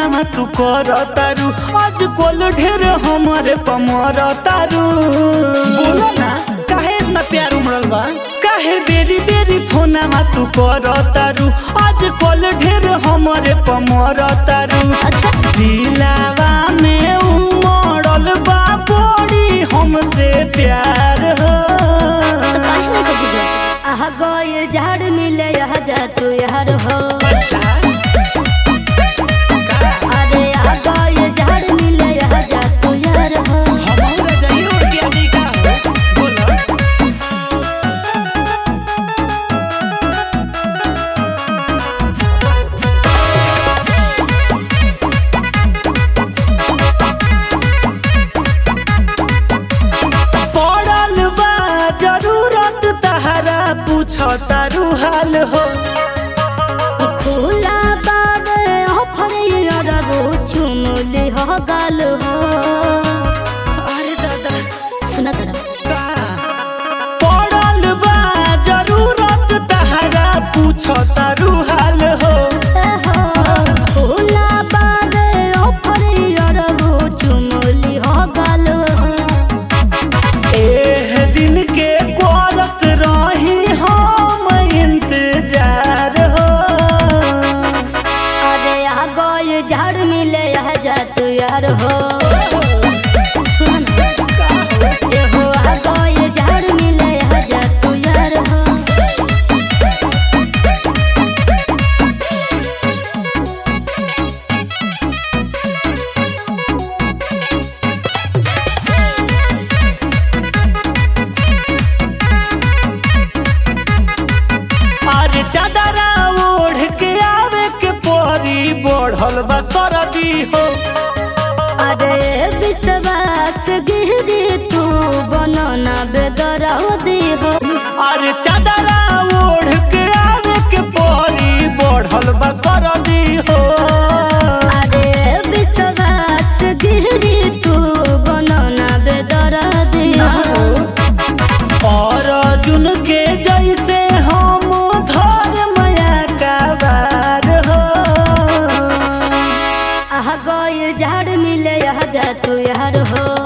में तू कर तारू आज कोल ढेर हमारे पमर तारू बोलो ना काहे इतना प्यार उमड़ल बा काहे बेरी बेरी फोना में तू कर तारू आज कोल ढेर हमारे पमर तारू अच्छा दिलावा में उमड़ल बा बड़ी हमसे प्यार हो तो काहे ना कबू जा आहा गइल झाड़ मिले यह जा तू यार हो अरे आ गइल झाड़ मिले यह जा तू यार हो पड़ल बा जरूरत तहरा पूछ तारू हाल हो खुला बाबे ऑफर यार वो चुमली हो गाल हो अरे दादा सुना दादा पड़ल बा जरूरत तहरा पूछ तारू हाल हो खुला बाबे ऑफर यार वो चुमली हो गाल हो एह दिन के करत रही हम इंतजार हो अरे आ गए झाड़ मिले यह जा तू यार हो सुन ए हो आ गए झाड़ मिले यह जा तू यार हो अरे चादरा ओढ़ के आवे के परी बढ़ल बा सरदी हो अरे विश्वास गिरी तू बनना बेदरदी हो अरे चादरा ओढ़ के आवे के परी बढ़ल बा सरदी हो अरे विश्वास गिरी तू बनना बेदरदी हो और अर्जुन के जैसे हम धर माया का बार हो आह गए झाड़ मिले यह जा तू यार हो